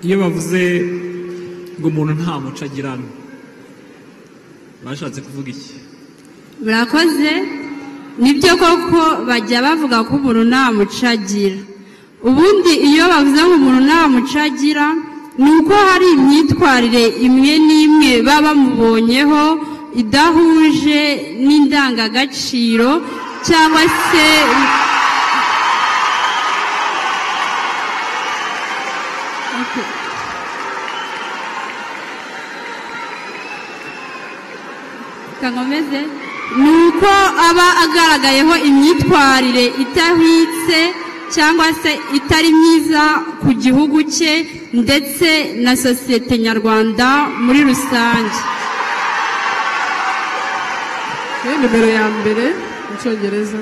iyo bavuze ngo umuntu nta muco agirana bashatse kuvuga iki murakoze nibyo koko bajya bavuga ko umuntu nta muco agira ubundi iyo bavuze ngo umuntu nta muco agira ni uko hari imyitwarire imwe n'imwe baba bamubonyeho idahuje n'indangagaciro cyangwa se kankomeze ni uko aba agaragayeho imyitwarire idahwitse cyangwa se itari myiza ku gihugu cye ndetse na sosiyete nyarwanda muri rusange Iyo nimero ya mbere mu cyongereza